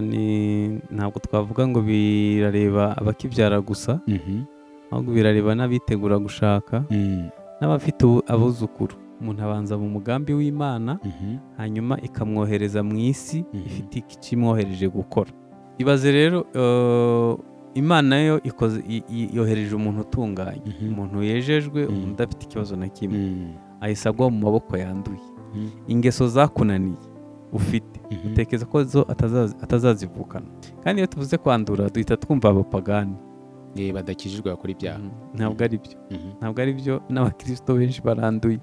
ni ntabwo twavuga ngo birareba abakibyara gusa Mhm. ahubwo birareba n'abitegura gushaka Mm. n'abafite ubu- abuzukuru umuntu abanza mu mugambi w'imana Mhm. hanyuma ikamwohereza mu isi Mhm. ifite ikimwohereje gukora ibaze rero eh, imana yo ikoze i- i- yohereje umuntu utunganye Mhm. umuntu yejejwe Mhm. umuntu udafite ikibazo na kimwe Mm. ahise agwa mu maboko yanduye Mhm. ingeso zakunaniye ufite Mhm. utekereza ko zo atazazi- atazazivukana kandi iyo tuvuze kwandura duhita twumva abapagani Eh, badakijijwe bakora ibyaha Mhm. ntabwo ari byo Mhm. ntabwo ari byo n'abakirisito benshi baranduye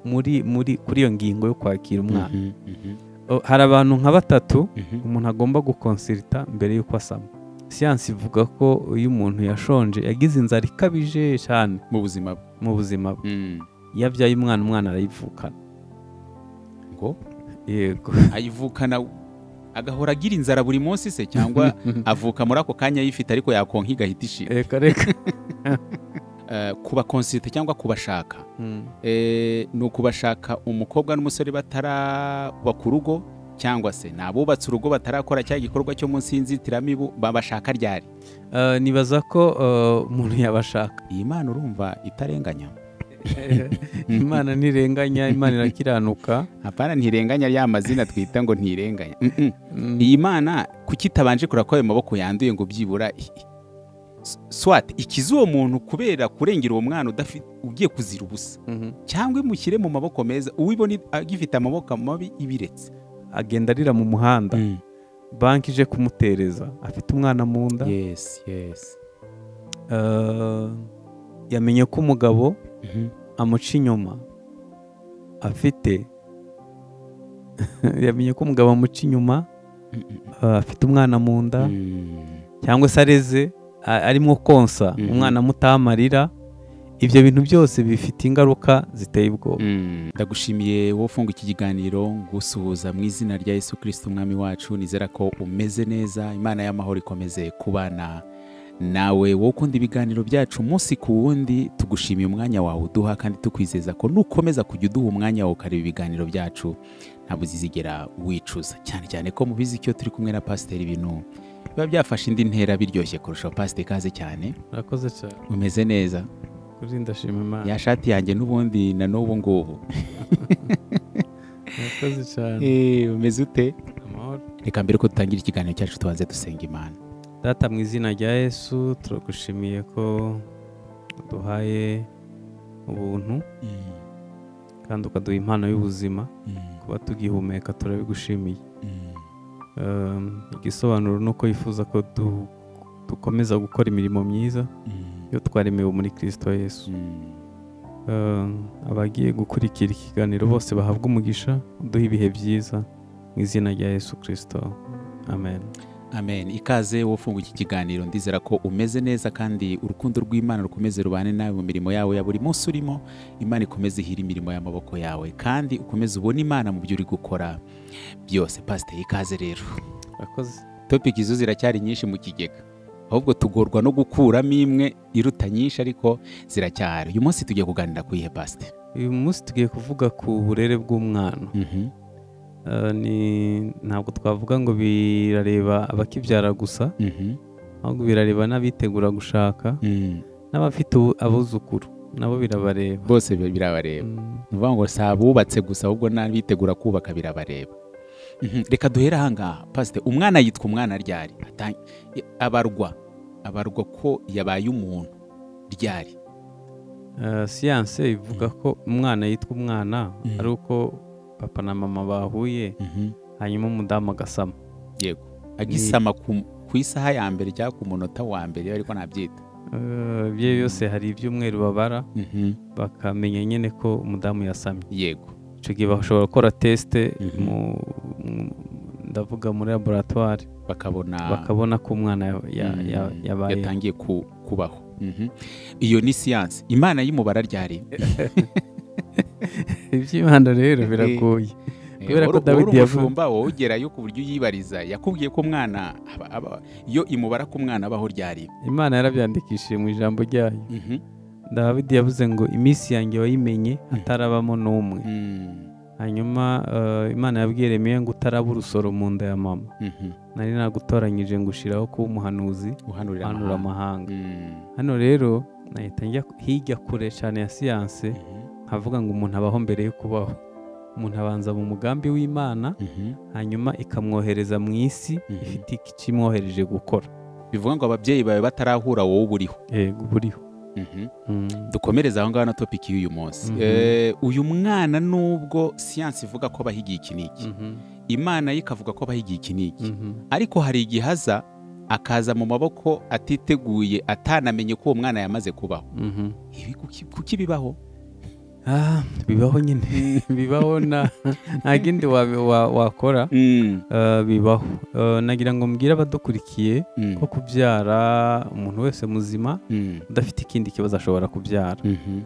muri muri kuri iyo ngingo yo kwakira umwana Mhm. Mhm. O, hari abantu nka batatu Mhm. umuntu agomba gukonsirita mbere y'uko asama siyansi ivuga ko iyo umuntu yashonje yagize inzara ikabije cyane mu buzima bwe mu buzima bwe Mm. iyo abyaye umwana umwana arayivukana ngo yego ayivukana agahora agira inzara buri munsi se cyangwa avuka muri ako kanya ayifite ariko yakonka igahita ishira reka reka Eh, kubakonsite cyangwa kubashaka Mm. Eh, ni ukubashaka umukobwa n'umusore batarubaka urugo cyangwa se ni abubatse urugo batarakora cya gikorwa cyo munsi y'inzitiramibu babashaka ryari Eh, nibaza ko eh, umuntu yabashaka iyi mana urumva itarenganya imana ntirenganya imana irakiranuka apana ntirenganya rya mazina twita ngo ntirenganya Mm, mm. Mm. iyi mana kuki itabanje kurakora ayo maboko yanduye ngo byibura i- i- s- swat ikize uwo muntu kubera kurengera uwo mwana udafite ugiye kuzira ubusa Mhm. cyangwa imushyire mu maboko meza uwibona i- agifite amaboko mabi ibiretse agenda arira mu muhanda banki ije kumutereza afite umwana mu nda yes yes Eh, yamenye ko umugabo amuca inyuma afite yamenye ko umugabo amuca inyuma eh, afite umwana mu nda cyangwa se areze a- arimo konsa Mhm. umwana amutamarira ibyo bintu byose bifite ingaruka ziteye ubwoba ndagushimiye wowe ufunga iki kiganiro ngusuhuza mu izina rya yesu kirisiti umwami wacu nizera ko umeze neza imana y'amahoro ikomeze kubana nawe wowe ukunda ibiganiro byacu umunsi ku wundi tugushimiye umwanya wawe uduha kandi tukwizeza ko nukomeza kujya uduha umwanya wawe ukareba ibiganiro byacu ntabwo uzizigera wicuza cyane cyane ko mubizi icyo turi kumwe na pasiteri ibintu biba byafashe indi ntera biryoshye kurushaho pasiteri ikaze cyane murakoze cyane umeze neza kuri ndashima imana ya shati yanjye n'ubundi na n'ubu ngubu murakoze cyane Eh, umeze ute amahoro reka mbere ko dutangira ikiganiro cyacu tubanze dusenga imana data mu izina rya yesu turagushimiye ko duhaye ubuntu kandi ukaduha impano y'ubuzima kuba tugihumeka turabigushimiye Um, igisobanuro ni uko yifuza ko du- dukomeza gukora imirimo myiza yo twaremewe muri kirisito yesu Um, abagiye gukurikira ikiganiro bose bahabwa umugisha uduhe ibihe byiza mu izina rya yesu kirisito amen amen ikaze wowe ufunga iki kiganiro ndizera ko umeze neza kandi urukundo rw'imana rukomeze rubane nawe mu mirimo yawe ya buri munsi urimo imana ikomeze ihira imirimo y'amaboko yawe kandi ukomeze ubone imana mu byo uri gukora byose pasiteri ikaze rero murakoze topiki zo ziracyari nyinshi mu kigega ahubwo tugorwa no gukuramo imwe iruta nyinshi ariko ziracyari uyu munsi tugiye kuganira ku ihe pasiteri uyu munsi tugiye kuvuga ku burere bw'umwana Eh, ni- ntabwo twavuga ngo birareba abakibyara gusa ahubwo birareba n'abitegura gushaka n'abafite ubu- abuzukuru nabo birabareba bose bi- birabareba Mm, ni ukuvuga ngo si abubatse gusa ahubwo n'abitegura kubaka birabareba Mhm. reka duhere ahangaha pasite umwana yitwa umwana ryari Ata- i- abarwa abarwa ko yabaye umuntu ryari eh, siyanse ivuga ko umwana yitwa umwana Mm. ari uko papa na mama bahuye hanyuma umudamu agasama yego agisama ku ku isaha ya mbere cyangwa ku munota wa mbere ariko nabyita Eh, ibyo byose hari ibyumweru babara bakamenya nyine ko umudamu yasamye yego icyo gihe bashobora gukora tesite Mhm. mu- mu- ndavuga muri laboratwari bakabona bakabona ko umwana ya- ya- ya- Mhm. yabaye yatangiye ku- kubaho Mhm. iyo ni siyansi imana y'umubara ryari iby'imana rero biragoye Kubera ko Dawidi yavuze yavuze- umushumba wowe ugerayo ku buryo uyibariza yakubwiye ko umwana aba- aba- iyo imubara ko umwana abaho ryari imana yarabyandikishije mu ijambo ryayo Mhm. dawidi yavuze ngo iminsi yanjye wayimenye hatarabamo n'umwe Mm. hanyuma eh, imana yabwiye Yeremiya ngo utaraba urusoro mu nda ya mama Mhm. nari nagutoranyije ngo ushyiraho kuba umuhanuzi uhanurira uhanura amahanga amahanga Mm. hano rero nahita njya hirya kure cyane ya siyanse Mhm. nkavuga ngo umuntu abaho mbere yo kubaho umuntu abanza mu mugambi w'imana Mhm. hanyuma ikamwohereza mu isi Mhm. ifite ikimwohereje gukora bivuga ngo ababyeyi bawe batarahura wowe uburiho yego buriho Mhm. Mm. dukomereze aho ngaho na topiki y'uyu munsi Mhm. Eh, uyu mwana nubwo siyansi ivuga ko bahigiye iki n'iki Mhm. imana yo ikavuga ko bahigiye iki n'iki Mhm. ariko hari igihe aza akaza mu maboko atiteguye atanamenye ko uwo mwana yamaze kubaho Mhm. ibi kuki- kuki bibaho Ah, bibaho nyine bibaho na nta kindi wa- wa- wakora Mm. Eh, bibaho Eh, nagira ngo mbwire abadukurikiye Mm. ko kubyara umuntu wese muzima Mm. udafite ikindi kibazo ashobora kubyara Mhm.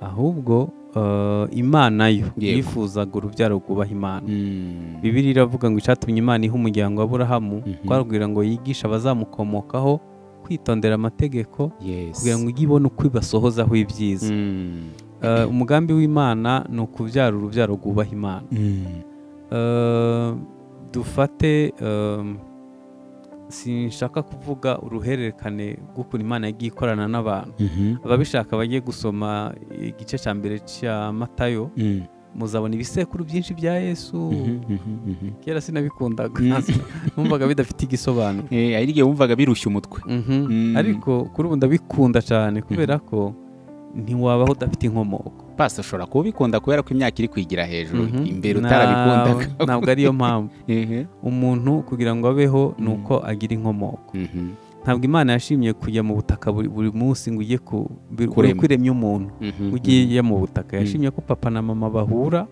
ahubwo eh, imana yo Yego. yifuzaga urubyaro rwubaha imana Mm. bibiri iravuga ngo icyatumye imana iha umuryango wa aburahamu Mhm. twarubwira ngo yigishe abazamukomokaho kwitondera amategeko Yes. kugira ngo ujye ibona uko ibasohozaho ibyiza Mm. Eh, umugambi w'imana ni ukubyara urubyaro rwubaha imana Mm. Eh, dufate ehm, sinshaka kuvuga uruhererekane rw'ukuntu imana yagiye ikorana n'abantu Mhm. ababishaka bagiye gusoma igice cya mbere cya matayo Mm. muzabona ibisekuru byinshi bya yesu Mhm. Mhm. Mhm. kera sinabikundaga Mm. numvaga bidafite igisobanuro Eh, hari igihe wumvaga birushya umutwe Mhm. Mm. ariko kuri ubu ndabikunda cyane kubera ko ntiwabaho udafite inkomoko pasi ushobora kuba ubikunda kubera ko imyaka iri kwigira hejuru Mhm. imbere Na- utarabikundaga ntabwo ariyo mpamvu Ehe. umuntu kugira ngo abeho ni Mm. uko agira inkomoko Mhm. ntabwo imana yashimye kujya mu butaka buri, buri munsi ngo ujye ku buri Kurema. uko iremye umuntu Mhm. ugiye mu butaka Mm. yashimye ko papa na mama bahura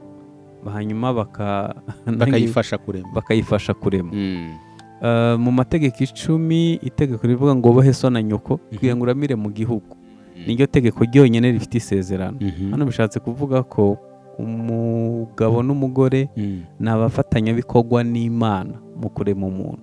hanyuma baka bakayifasha kurema bakayifasha kurema Mm. Eh, mu mategeko icumi itegeko rivuga ngo ubohe so na nyoko kugira ngo uramire mu gihugu niryo tegeko ryonyine rifite isezerano Mhm. hano bishatse kuvuga ko umugabo n'umugore Mm. ni abafatanyabikorwa n'imana mu kurema umuntu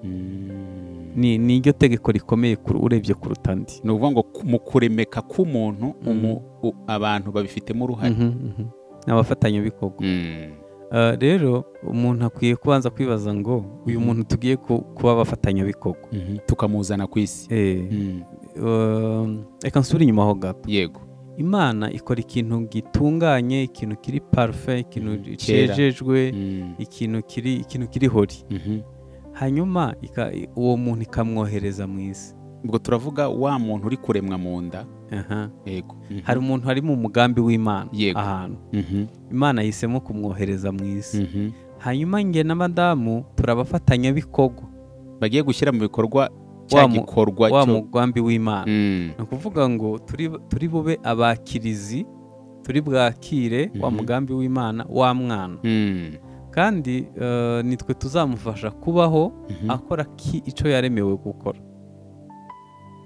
Mm. Ni- niryo tegeko rikomeye kuru- urebye kuruta andi ni ukuvuga ngo ku- mu kuremeka k'umuntu Mhm. umu- u- abantu babifitemo uruhare Mhm, mhm. ni abafatanyabikorwa Mm. Eh, rero umuntu akwiye kubanza kwibaza ngo uyu muntu tugiye ku- kuba abafatanyabikorwa Mhm. tukamuzana ku isi Eh, Mm. eh, reka nsubire inyuma aho gato yego imana ikora ikintu gitunganye ikintu kiri parufe ikintu Mhm, kera. cyejejwe Mm. ikintu kiri ikintu kiri hori Mhm. hanyuma ika- uwo muntu ikamwohereza mu isi ubwo turavuga wa muntu uri kuremwa mu nda Aha. yego Mhm. hari umuntu hari mu mugambi w'imana Yego. ahantu Mhm. imana yahisemo kumwohereza mu isi Mhm. hanyuma njye na madamu turabafatanyabikorwa bagiye gushyira mu bikorwa cya Wa mu- gikorwa wa cyo mugambi w'imana Mm. ni ukuvuga ngo turi- turi bube abakirizi turi bwakire wa Mhm. mugambi w'imana wa mwana Mm. kandi eh, nitwe tuzamufasha kubaho Mhm. akora ki icyo yaremewe gukora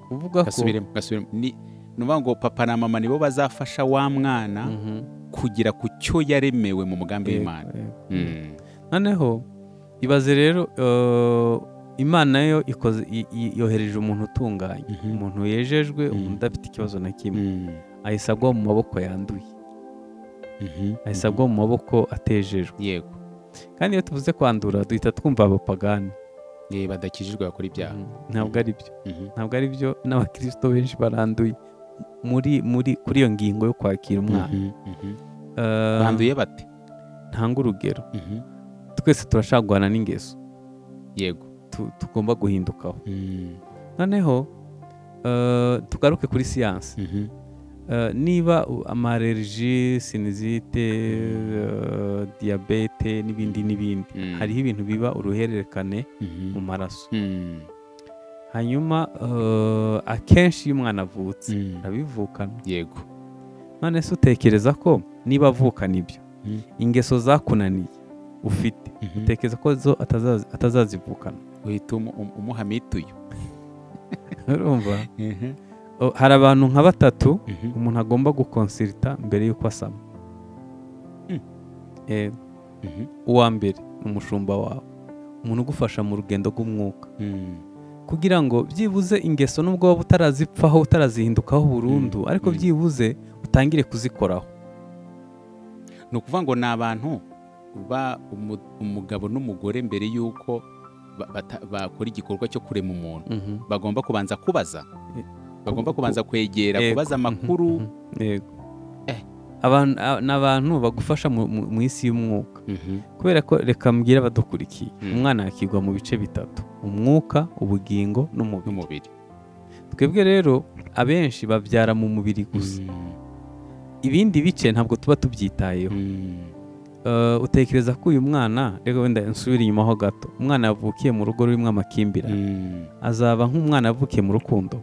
kuvuga ko gasubiremo gasubiremo ni ni ukuvuga ngo papa na mama nibo bazafasha wa mwana Mhm, kugera ku cyo yaremewe mu mugambi yego, w'imana yego. Mm. noneho ibaze rero eh, imana yo ikoze i- i- yohereje umuntu utunganye Mhm. umuntu yejejwe Mhm. umuntu udafite ikibazo na kimwe Mm. ahise agwa mu maboko yanduye Mhm. ahise agwa mu maboko atejejwe yego kandi iyo tuvuze kwandura duhita twumva abapagani Eh, badakijijwe bakora ibyaha Mhm. ntabwo ari byo Mhm. ntabwo ari byo n'abakirisito benshi baranduye muri muri kuri iyo ngingo yo kwakira umwana Mhm. Mhm. Eh, banduye bate ntanga urugero Mhm. twese turashagwana n'ingeso yego tu- tugomba guhindukaho Mm. noneho eh, tugaruke kuri siyansi Mhm. Eh, niba u- amareriji sinizite eh, diyabete n'ibindi n'ibindi Mm. hariho ibintu biba uruhererekane Mhm. mu maraso Mm. hanyuma eh, akenshi iyo umwana avutse Mm. arabivukana yego none se utekereza ko niba avukana ibyo Mm. ingeso zakunaniye ufite Mhm. utekereza ko zo atazazi- atazazivukana uhita umu- um- umuha mituyu urumva O, hari abantu nka batatu Mhm. umuntu agomba gukonsirita mbere y'uko asama Mm. Eh, Mhm. uwa mbere ni umushumba wawe umuntu ugufasha mu rugendo rw'umwuka Mm. kugira ngo byibuze ingeso n'ubwo waba utarazipfaho utarazihindukaho burundu Mm. ariko Mm. byibuze utangire kuzikoraho ni ukuvuga ngo ni abantu ba umu- umugabo n'umugore mbere y'uko ba- bata- bakora igikorwa cyo kurema umuntu Mhm. bagomba kubanza kubaza Eh, bagomba ku- kubanza kwegera Yego. kubaza amakuru Mhm, mhm. Yego. Eh. Abantu- a- ni abantu bagufasha mu- mu mu isi y'umwuka Mhm, kubera ko reka mbwira abadukurikiye Mm. umwana yakigwa mu bice bitatu umwuka ubugingo n'umubiri n'umubiri twebwe rero abenshi babyara mu mubiri gusa ibindi bice ntabwo tuba tubyitayeho Mhm, Eh, utekereza ko uyu mwana reka wenda nsubire inyuma ho gato umwana yavukiye mu rugo rurimo amakimbirane mhm, azaba nk'umwana yavukiye mu rukundo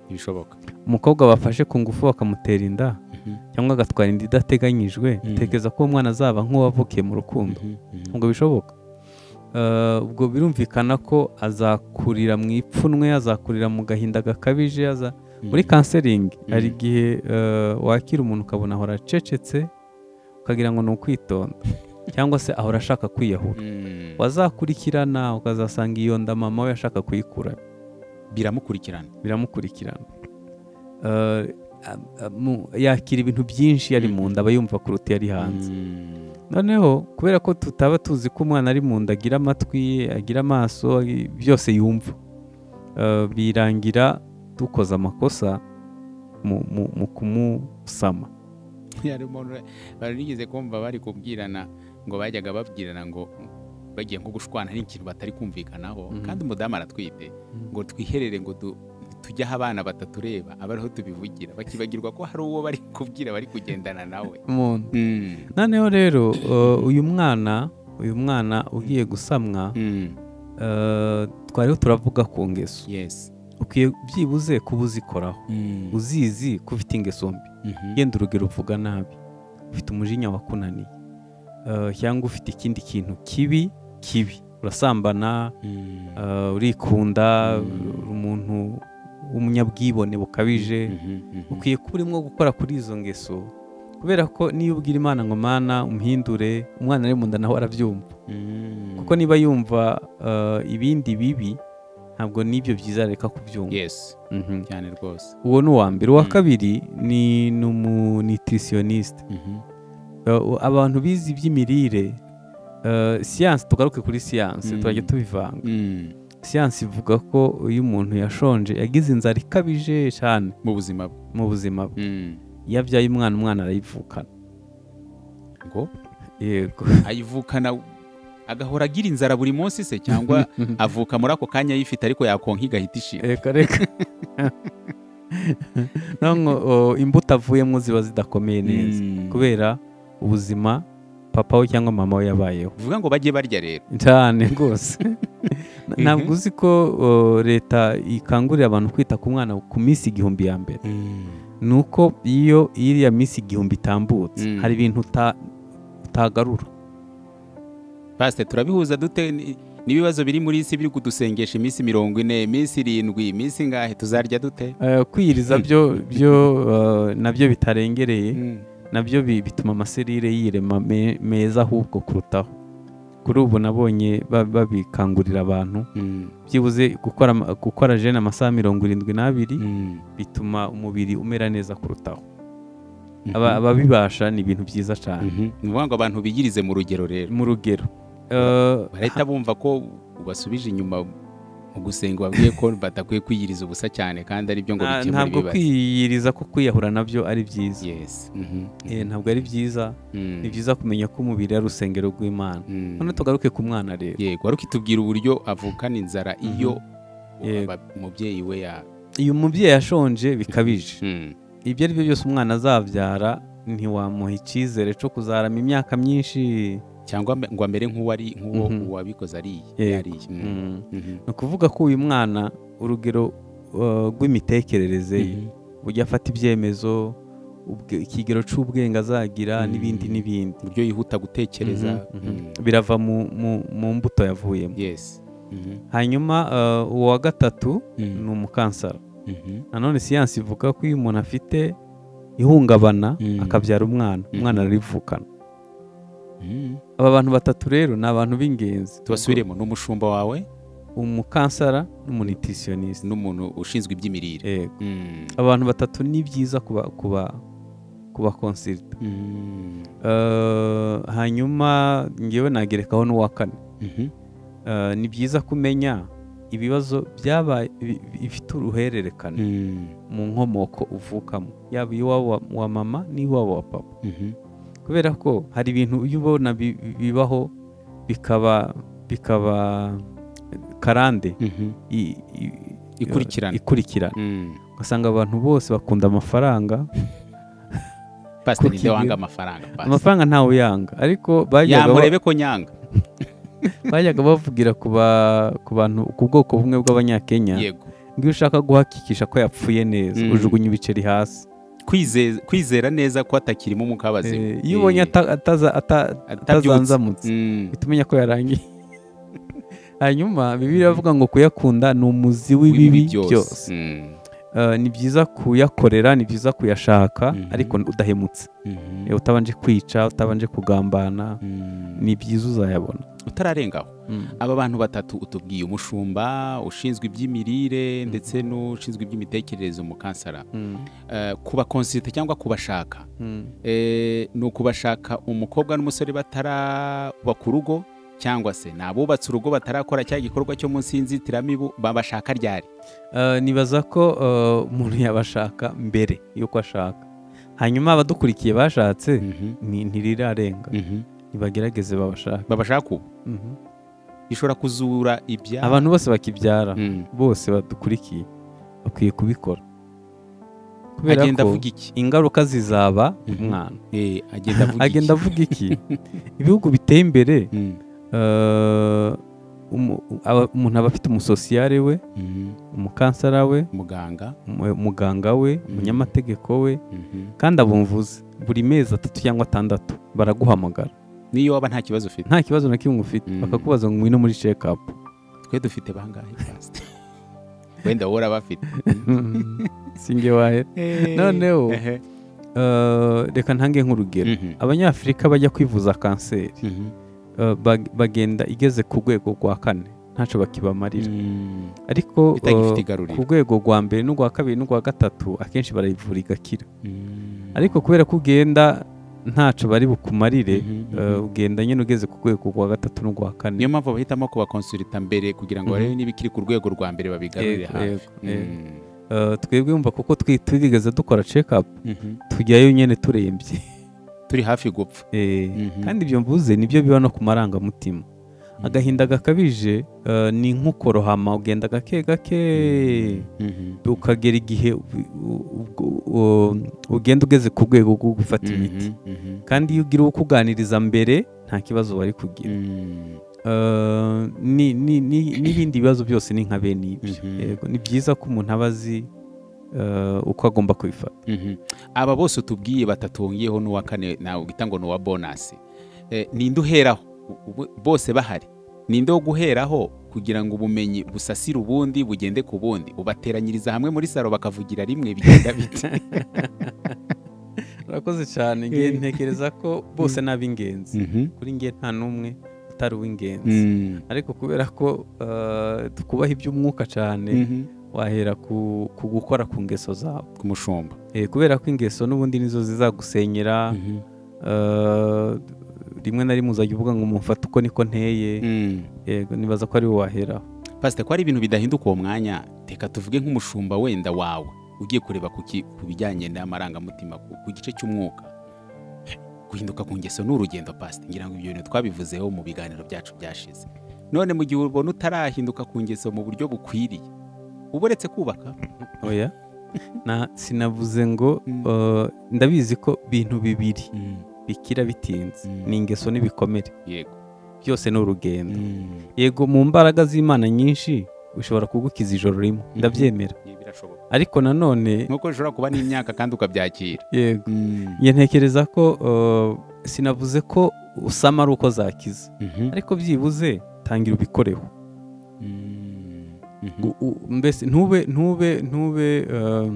ibishoboka umukobwa bafashe ku ngufu bakamutera inda Mhm, cyangwa agatwara inda idateganyijwe Mm. utekereza ko uwo mwana azaba nk'uwavukiye mu rukundo mhm, mhm. ntabwo bishoboka Eh, ubwo birumvikana ko azakurira mu ipfunwe azakurira mu gahinda gakabije aza- muri kanseringi Mm. hari igihe eh, wakira umuntu ukabona ahora acecetse ukagira ngo ni ukwitonda cyangwa se ahora ashaka kwiyahura Mhm. wazakurikirana ukazasanga iyo nda mama we ashaka kuyikura biramukurikirana biramukurikirana Eh, a- a- mu- yakira ibintu byinshi yari mu nda aba yumva kuruta iyo ari hanze Mhm, noneho kubera ko tutaba tuzi ko umwana ari mu nda agira amatwi agira amaso byose yumva Eh, birangira dukoze amakosa mu, mu, mu kumusama harimo n'ura- bari nigeze kumva bari kubwirana ngo bajyaga babwirana ngo bagiye nko gushwana n'ikintu batari kumvikanaho Mhm. kandi umudamu aratwite ngo twiherere ngo du- tujye aho abana batatureba aba ariho tubivugira bakibagirwa ko hari uwo bari kubwira bari kugendana nawe mu nda. noneho rero eh, uyu mwana uyu mwana ugiye gusamwa eh, twariho turavuga ku ngeso yesi ukwiye byibuze kuba uzikoraho uzizi ko ufite ingeso mbi yenda urugero uvuga nabi ufite umujinya wakunaniye Eh, cyangwa ufite ikindi kintu kibi kibi urasambana eh, urikunda Mm. uri umuntu w'umunyabwibone bukabije ukwiye kuba urimo gukora kuri izo ngeso kubera ko niyo ubwira imana ngo mana umuhindure umwana ari mu nda nawe arabyumva kuko niba yumva eh, ibindi bibi ntabwo n'ibyo byiza areka kubyumva yesi Mhm. cyane rwose uwo ni uwa mbere uwa Mm. kabiri ni ni umunitirisiyoniste Uh, abantu bize iby'imirire uh, siyansi tugaruke kuri siyansi Mm. turajya tubivanga siyansi ivuga ko iyo umuntu yashonje yagize inzara ikabije cyane mu buzima bwe mu buzima bwe Mm. iyo abyaye umwana umwana arayivukana ngo yego ayivukana agahora agira inzara buri munsi se cyangwa avuka muri ako kanya ayifite ariko yakonka igahita ishira reka reka none imbuto avuyemo ziba zidakomeye neza Mm. kubera ubuzima papa we cyangwa mama we yabayeho bivuga ngo bajye barya rero cyane rwose ntabwo uzi ko uh, leta ikangurira abantu kwita ku mwana ku minsi igihumbi ya mbere ni uko iyo iriya minsi igihumbi itambutse Mm. hari ibintu uta- utagarura pasite turabihuza dute Ni- n'ibibazo biri muri iyi si biri kudusengesha iminsi mirongo ine iminsi irindwi iminsi ingahe tuzarya dute Eh, kwiyiriza byo byo uh, nabyo bitarengereye nabyo bi- bituma amaserire yirema me- meza ahubwo kurutaho kuri ubu nabonye ba- babikangurira abantu byibuze gukora ama- gukora jene amasaha mirongo irindwi n'abiri bituma umubiri umera neza kurutaho Aba- ababibasha ni ibintu byiza cyane ni ukuvuga ngo abantu bigirize mu rugero rero mu rugero Eh, barahita bumva ko ubasubije inyuma mu gusenga babwiye ko batakwiye kwiyiriza ubusa cyane kandi ari byo ngo nta- bikemure ntabwo ibibazo kwiyiriza ko kwiyahura nabyo ari byiza Yes. Mhm. Eh, ntabwo ari byiza Mm. ni byiza kumenya ko umubiri ari urusengero rw'imana Mm. none tugaruke ku mwana rero yego wari ukitubwira uburyo avukana inzara iyo Yego. aba- umubyeyi we ya iyo umubyeyi yashonje bikabije Mm. ibyo ari byo byose umwana azabyara ntiwamuha icyizere cyo kuzarama imyaka myinshi cyangwa mbe- ngo amere nk'uwari nk'uwo Mhm. uwabikoze ariye Yego. yariye Mm. Mm. Mhm. ni ukuvuga ko uyu mwana urugero uh, rw'imitekerereze ye Mhm. ujya afata ibyemezo ubwe- ikigero cy'ubwenge azagira Mm. n'ibindi n'ibindi uburyo yihuta gutekereza Mhm, mhm. birava mu, mu, mu mbuto yavuyemo yesi hanyuma uh, uwa gatatu ni umukansara nanone siyansi ivuga ko iyo umuntu afite ihungabana Mm. akabyara umwana Mm. umwana ararivukana aba bantu batatu rero ni abantu b'ingenzi tubasubiremo ni umushumba wawe umukansara n'umunitirisiyonisi n'umuntu ushinzwe iby'imirire yego Mm. abantu batatu ni byiza kuba kuba ku bakonsirita hanyuma ngewe nagerekaho n'uwa kane Eh, ni byiza kumenya ibibazo byabaye bi- bi- bifite uruhererekane mu nkomoko uvukamo yaba iwabo wa- wa mama n'iwabo wa papa kubera ko hari ibintu iyo ubona bi- bi- bibaho bikaba bikaba karande i- i- Ikurikirana. ikurikirana ugasanga abantu bose bakunda amafaranga pasiteri Kuki ninde wanga ibyo? amafaranga pasiteri amafaranga ntawe uyanga ariko bajyaga ba- yamurebe ko nyanga bajyaga bavugira ku ba- ku bantu ku bwoko bumwe bw'abanyakenya yego ngo iyo ushaka guhakikisha ko yapfuye neza Mm. ujugunya ibiceri hasi Kwizeza- kwizera neza ko atakirimo umwuka w'abazima Eh, iyo ubonye ata- ataza- ata- atabyutse atazanzamutse Mm. uhita umenya ko yarangiye hanyuma bibiri iravuga ngo kuyakunda ni umuzi w'ibibi byose Mm. Eh, ni byiza kuyakorera ni byiza kuyashaka Mhm. ariko udahemutse Mhm. Eh, utabanje kwica utabanje kugambana Mm. ni byiza uzayabona utararengaho aba bantu batatu utubwiye umushumba ushinzwe iby'imirire ndetse n'ushinzwe iby'imitekerereze mu kansara Mm. Eh, ku bakonsite cyangwa ku bashaka Mm. Eh, ni ukubashaka umukobwa n'umusore batarubaka urugo cyangwa se ni abubatse urugo batarakora cya gikorwa cyo munsi y'inzitiramibu babashaka ryari Eh, nibaza ko eh, umuntu yabashaka mbere y'uko ashaka hanyuma abadukurikiye bashatse ni- ntirirarenga Mhm. nibagerageze babashaka babashaka ubu Mhm. ishobora kuzura ibya abantu bose bakibyara Mm. bose badukurikiye bakwiye kubikora kubera agenda ko avuga iki ingaruka zizaba umwana Eh, agenda avuga iki agenda avuga iki ibihugu biteye imbere Mm. eh, umu- aba- umuntu aba afite umusosiyare we Mhm. umukansara we muganga umu- umuganga we umunyamategeko we Mhm. kandi abumvuzi buri mezi atatu cyangwa atandatu baraguhamagara n'iyo waba nta kibazo ufite nta kibazo na kimwe ufite Mm. bakakubaza ngo ngwino muri shekapu twe dufite bangahe pasite wenda wowe urabafite singe wahe noneho Ehe. eh, reka ntange nk'urugero Mhm. abanyafurika bajya kwivuza kanseri Mhm. eh, bag- bagenda igeze ku rwego rwa kane ntacyo bakibamarira Mm. ariko itagifite eh, igaruriro ku rwego rwa mbere n'urwa kabiri n'urwa gatatu akenshi barayivura igakira Mm. ariko kubera ko ugenda ntacyo bari bukumarire Mhm, mhm. eh, ugenda nyine ugeze ku rwego rwa gatatu n'urwa kane niyo mpamvu bahitamo kubakonsulita mbere kugira ngo Mhm. barebe niba ikiri ku rwego rwa mbere babigarurire Yego, hafi yego, Mm. Eh, twebwe yumva kuko twi- twigeze dukora cekapu Mhm. tujyayo nyine turembye turi hafi gupfa Eh, Mhm. kandi ibyo mvuze nibyo biba no ku marangamutima Mhm. agahinda gakabije eh, ni nk'ukorohama ugenda gake gake Mhm. ukagera igihe u- u- u- u- ugenda ugeze ku rwego rwo gufata Mhm. imiti Mhm. kandi iyo ugira uwo ukuganiriza mbere nta kibazo bari kugira Mm. Eh, ni- ni- ni- n'ibindi bibazo byose ni nka bene ibyo Mhm. Yego, ni byiza ko umuntu aba azi eh, uko agomba kubifata Mhm. aba bose utubwiye batatungiyeho n'uwa kane nawe uhita ngo ni uwa bonasi Eh, ninde uheraho Ubu- bose bahari ninde wo guheraho kugira ngo ubumenyi busasire ubundi bugende ku bundi ubateranyiriza hamwe muri salo bakavugira rimwe bigenda bite urakoze cyane nge ntekereza ko bose ni ab'ingenzi Mhm. kuri nge nta n'umwe utari uw'ingenzi Mm. ariko kubera ko eh, twubaha iby'umwuka cyane Mhm. wahera ku, ku gukora ku ngeso zawe ku mushumba Eh, kubera ko ingeso n'ubundi nizo zizagusenyera Mhm. eh, rimwe na rimwe uzajya uvuga ngo mufate uko niko nteye Mm. yego nibaza ko ari wowe waheraho pasite ko hari ibintu bidahinduka uwo mwanya reka tuvuge nk'umushumba wenda wawe ugiye kureba ku ki- ku bijyanye n'amarangamutima ku ku gice cy'umwuka guhinduka ku ngeso ni urugendo pasite ngira ngo ibyo bintu twabivuzeho mu biganiro byacu byashize none mu gihe ubona utarahinduka ku ngeso mu buryo bukwiriye uba uretse kubaka oya na sinavuze ngo Mm. eh, ndabizi ko bintu bibiri Mm. bikira bitinze Mm. ni ingeso n'ibikomere yego byose ni urugendo Mm. yego mu mbaraga z'imana nyinshi ushobora kugukiza ijoro rimwe ndabyemera Ibi birashoboka ariko nanone nk'uko bishobora kuba n'imyaka kandi ukabyakira yego njye ntekereza ko eh, sinavuze ko usama ari uko zakiza Mhm. ariko byibuze tangira ubikoreho Mm. Mhm. U- u- mbese ntube ntube ntube eh,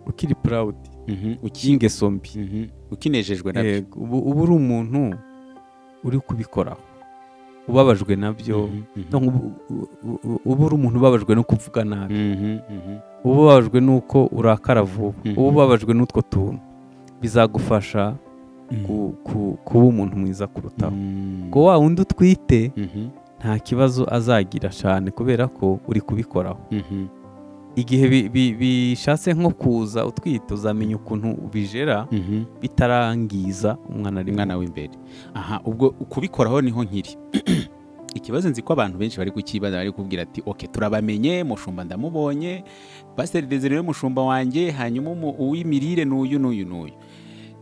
ukiri purawudi Mhm. Uki- y'ingeso mbi Mhm. ukinejejwe nabyo Yego, ubu uba uri umuntu uri kubikoraho ubabajwe nabyo Mhm. Mhm. Donc, ubu- u- u- uba uri umuntu ubabajwe no kuvuga nabi Mhm, mhm. uba ubabajwe n'uko urakara vuba Mhm. uba ubabajwe n'utwo tuntu bizagufasha ku- ku- kuba umuntu mwiza kurutaho Mm. ngo wa wundi utwite Mhm, nta kibazo azagira cyane kubera ko uri kubikoraho mhm, igihe bi- bi- bishatse nko kuza utwite uzamenya ukuntu ubijera mhm. bitarangiza umwana ari umwana w'imbere aha ubwo kubikoraho niho nkiri ikibazo nzi ko abantu benshi bari kukibaza bari kubwira ati oke turabamenye mushumba ndamubonye pasiteri desire niwe mushumba wanjye hanyuma umu- uw'imirire n'uyu n'uyu n'uyu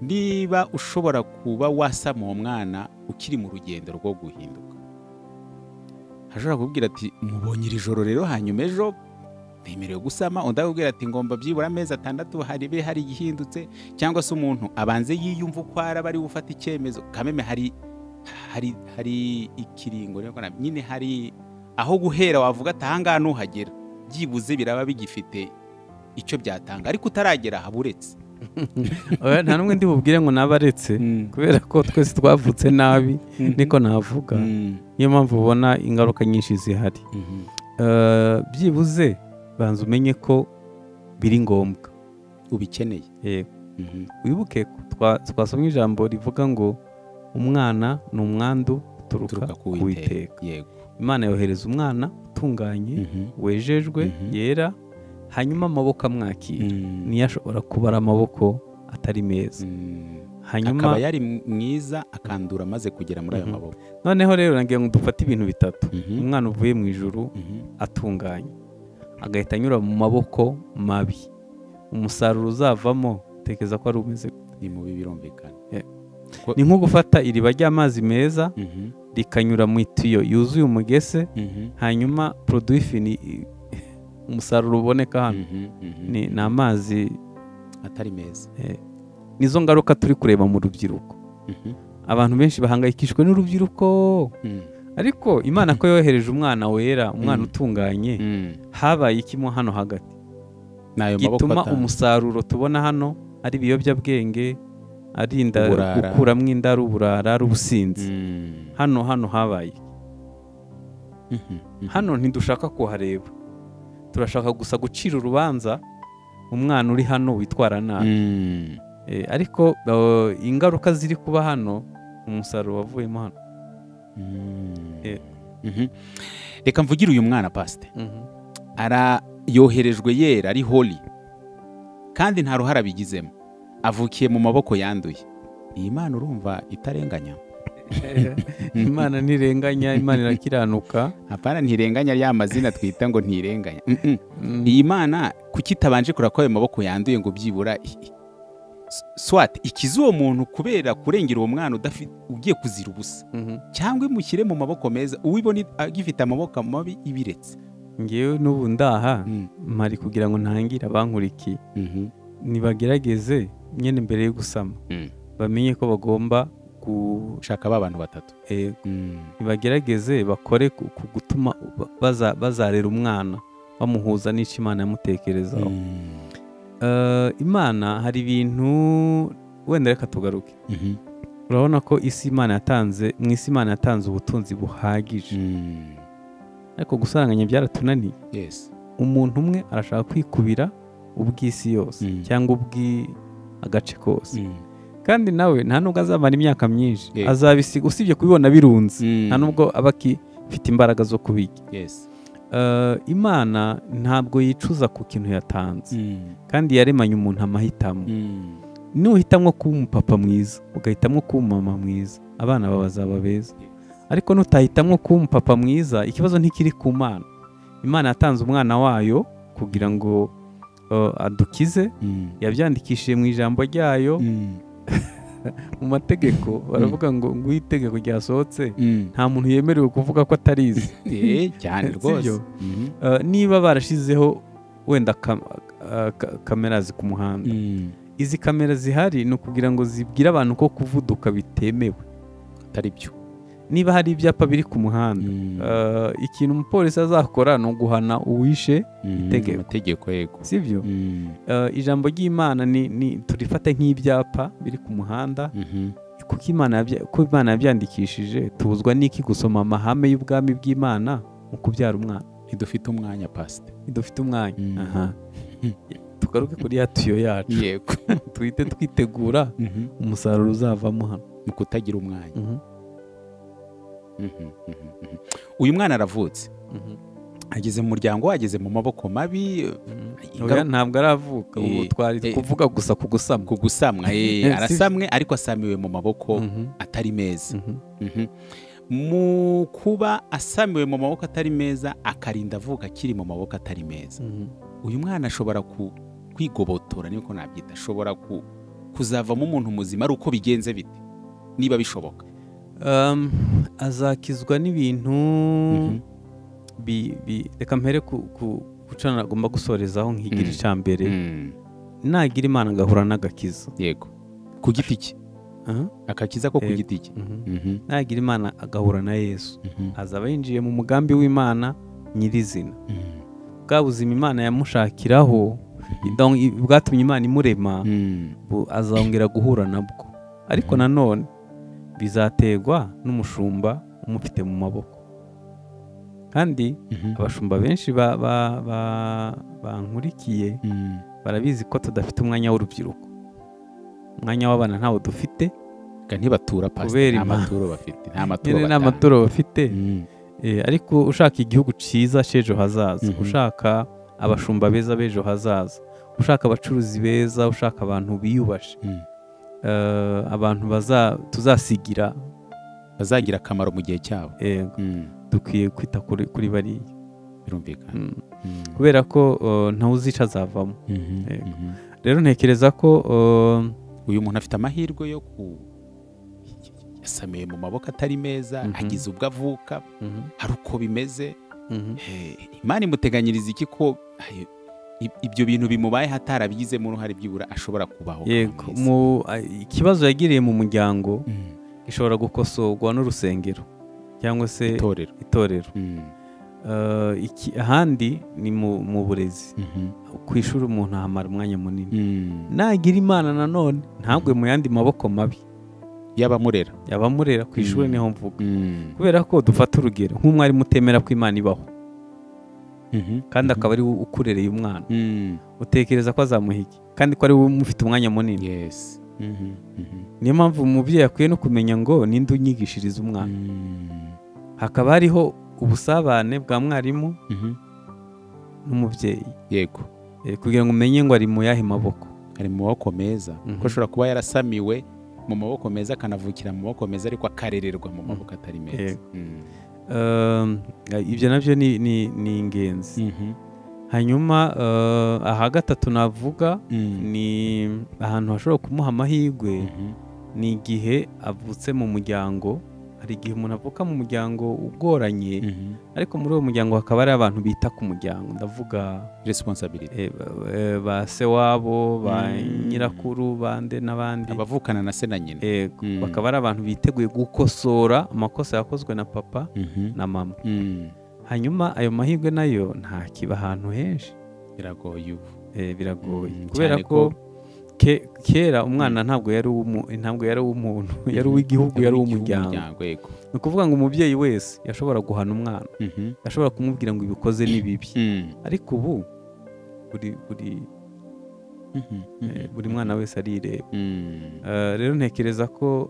niba ushobora kuba wasama uwo mwana ukiri mu rugendo rwo guhinduka hashobora kubwira ati mubonye iri joro rero hanyuma ejo ntemerewe gusama undi akubwira ati ngomba byibura amezi atandatu haribe hari igihindutse cyangwa se umuntu abanze yiyumva uko araba ari gufata icyemezo kameme hari hari hari ikiringo rero na- nyine hari aho guhera wavuga ati ahangaha nuhagera byibuze biraba bigifite icyo byatanga ariko utaragera aha buretse Oya, nta n'umwe ndi bubwire ngo nabaretse kubera ko twese twavutse nabi niko navuga Mm. niyo mpamvu ubona ingaruka nyinshi zihari Mhm. Eh, byibuze banza umenye ko biri ngombwa ubikeneye Eh, Mhm. wibuke ko twa- twasomye ijambo rivuga ngo umwana ni umwandu uturuka uturuka ku ku witeka Uwiteka." yego imana yohereza umwana utunganye Mhm. wejejwe Mhm. yera hanyuma amaboko amwakira Mm. niyo ashobora kubara amaboko atari meza Mm. hanyuma akaba yari mwiza akandura amaze kugera muri ayo Mhm. maboko noneho rero nagira ngo dufate ibintu bitatu Mhm. umwana uvuye mu ijuru Mhm. atunganye agahita anyura mu maboko mabi umusaruro uzavamo utekereza ko ari umeze gute? ni mubi birumvikana ni nko gufata iriba ry'amazi meza Mhm. rikanyura mu itiyo yuzuye umugese Mhm. hanyuma produit fini i- umusaruro uboneka hano Mhm. Mhm. ni ni amazi atari meza nizo ngaruka turi kureba mu rubyiruko abantu benshi bahangayikishijwe n'urubyiruko ariko imana ko yohereje umwana wera umwana Mm. utunganye Mm. habaye ikimo hano hagati ni ayo maboko gituma atanu. umusaruro tubona hano ari ibiyobyabwenge ari inda Uburara. gukuramo inda ari uburara ari ubusinzi Mm. hano hano habaye Mhm. Mhm. hano ntidushaka kuhareba turashaka gusa gucira urubanza umwana uri hano witwara nabi Mm. Eh, ariko eh, ingaruka ziri kuba hano umusaruro wavuyemo hano Mm. Eh. Mhm. reka mvugire uyu mwana pasite ara yoherejwe yera ari holi kandi nta ruhara bigizemo avukiye mu maboko yanduye iyi mana urumva itarenganya imana ntirenganya imana irakiranuka apana ntirenganya rya mazina twita ngo ntirenganya Mm, mm. Mm, iyi mana kuki itabanje kureba ko ayo maboko yanduye ngo byibura i- i- s- swati ikize uwo muntu kubera kurengera uwo mwana udafite ugiye kuzira ubusa mhm. cyangwa imushyire mu maboko meza uwibona agifite amaboko mabi ibiretse ngewe n'ubu ndaha Mm. mpari kugira ngo ntangire abankurikiye Mhm. nibagerageze nyine mbere yo gusama Mm. bamenye ko bagomba gu- shaka ba bantu batatu eh, Mm. nibagerageze bakore ku ku gutuma baza- bazarera umwana bamuhuza n'icyo imana yamutekerezaho Mm. Eh, imana hari ibintu wenda reka tugaruke Mhm. urabona ko isi imana yatanze mu isi imana yatanze ubutunzi buhagije Mm. ariko gusaranganya byaratunaniye Yes. umuntu umwe arashaka kwikubira ubw'isi yose Mm. cyangwa ubw'i- agace kose Mm. kandi nawe nta nubwo azamara imyaka myinshi Yego. azabisiga usibye kubibona birunze Mm. nta nubwo aba akifite imbaraga zo kubirya Yes. Eh, imana ntabwo yicuza ku kintu yatanze Mm. kandi yaremanye umuntu amahitamo Mm. nuhitamo kuba umupapa mwiza ugahitamo kuba umumama mwiza abana bawe bazaba beza ariko nutahitamo kuba umupapa mwiza ikibazo ntikiri ku mana imana yatanze umwana wayo kugira ngo eh, adukize Mm. yabyandikishije mu ijambo ryayo Mm. mu mategeko baravuga ngo ngo iyo itegeko ryasohotse Mm. nta muntu yemerewe kuvuga ko atarizi Eh, cyane rwose Sibyo? Mhm. Eh, niba barashizeho wenda kam- eh, ka- kamera ku muhanda Mm. izi kamera zihari ni ukugira ngo zibwire abantu ko kuvuduka bitemewe atari byo niba hari ibyapa biri ku muhanda Mm. eh, ikintu umupolisi azakora ni uguhana uwishe Mm. itegeko. amategeko yego sibyo Mm. Eh, ijambo ry'imana ni, ni turifate nk'ibyapa biri ku muhanda Mhm. kuko imana yabya- ko imana yabyandikishije tubuzwa n'iki gusoma amahame y'ubwami bw'imana mu kubyara umwana ntidufite umwanya pasite dufite umwanya Mm. aha tugaruke kuri ya tiyo yacu yego duhite twitegura umusaruro uzavamo hano mu kutagira umwanya Mhm, mhm, mhm. uyu mwana aravutse ageze mu muryango ageze mu maboko mabi Oya, ntabwo aravuka ubu Eh, twari eh. kuvuga gusa ku gusama ku gusamwa eh, Eh, si- arasamwe ariko asamiwe mu maboko Mhm, atari meza mhm. Mhm. mu kuba asamiwe mu maboko atari meza akarinda avuka akiri mu maboko atari meza Mhm. uyu mwana ashobora ku- kwigobotora niko nabyita ashobora ku- kuzavamo umuntu muzima ari uko bigenze bite niba bishoboka Um, azakizwa n'ibintu Mhm. bi- bi- reka mpere ku ku- gucana agomba gusorezaho nkigira Mm. icya mbere Mm, nagira imana agahura n'agakiza yego ku giti cye Aha. akakiza ko ku Yego. giti cye Mhm. Mhm, nagira imana agahura na yesu mhm, azaba yinjiye mu mugambi w'imana nyirizina mhm, bwa buzima imana yamushakiraho donc i- bwatumye imana imurema mhm, bu- azongera guhura nabwo ariko Mhm. nanone bizaterwa n'umushumba umufite mu maboko kandi mhm, abashumba benshi ba- ba- ba- bankurikiye mhm, barabizi ko tudafite umwanya w'urubyiruko umwanya w'abana ntawo dufite ga ntibatura pasite Kubera nta imana. maturo bafite nta maturo nyine nta batanga. maturo bafite Mhm, Eh, ariko ushaka igihugu cyiza cy'ejo hazaza Mhm. ushaka abashumba beza b'ejo hazaza ushaka abacuruzi beza ushaka abantu biyubashe mhm. Eh, abantu baza tuzasigira bazagira akamaro mu gihe cyabo eh, Mhm, dukwiye kwita kuri kuri bariya birumvikana Mm. Mhm, kubera ko eh, ntawuzica azavamo mhm, Yego. mhm. rero ntekereza ko eh, uyu muntu afite amahirwe yo ku yasamiwe mu maboko atari meza Mhm. agize ubwo avuka mhm, hari uko bimeze mhm, Eh, imana imuteganyiriza iki ko ay, i- ibyo bintu bimubayeho atarabigizemo uruhare byibura ashobora kubaho yego mu- ah, ikibazo yagiriye mu muryango gishobora gukosorwa n'urusengero cyangwa se itorero itorero Eh, iki- ahandi ni mu mu burezi ku ishuri umuntu ahamara umwanya munini nagira imana nanone ntabwe mu yandi maboko mabi y'abamurera yabamurera ku ishuri Mm. niho mvuga kubera ko dufata urugero nk'umwarimu utemera ko imana ibaho kandi akaba ari we ukurereye umwana utekereza ko azamuha iki kandi ko ari we umufite umwanya munini yesi niyo mpamvu umubyeyi akwiye no kumenya ngo ninde unyigishiriza umwana hakaba hariho ubusabane bwa mwarimu n'umubyeyi yego Eh, kugira ngo umenye ngo ari mu yahe maboko ari mu maboko meza Mhm. ko ashobora kuba yarasamiwe mu maboko meza akanavukira mu maboko meza ariko akarererwa mu maboko atari meza Yego. Um, ibyo nabyo ni ni- ni ingenzi Mhm. hanyuma eh, aha gatatu navuga Mhm. ni ahantu hashobora kumuha amahirwe Mhm. ni igihe avutse mu muryango hari igihe umuntu avuka mu muryango ugoranye Mhm. ariko muri uwo muryango hakaba hari abantu bita ku muryango ndavuga responsibility eh, ba- eh, ba se wabo ba Mm. nyirakuru bande n'abandi abavukana na se na nyina Yego, Mm. bakaba ari abantu biteguye gukosora amakosa yakozwe na papa Mhm. na mama Mm. hanyuma ayo mahirwe nayo ntakiba ahantu henshi biragoye ubu Eh, biragoye Mm, kubera cyane ko ke- kera umwana ntabwo yari uw'umu- ntabwo yari uw'umuntu yari uw'igihugu yari uw'umuryango yego ni ukuvuga ngo umubyeyi wese yashobora guhana umwana Mhm. yashobora kumubwira ngo ibikoze ni bibi Mm. ariko ubu buri buri Mhm. eh, buri mwana wese arireba Mm. Eh, rero ntekereza ko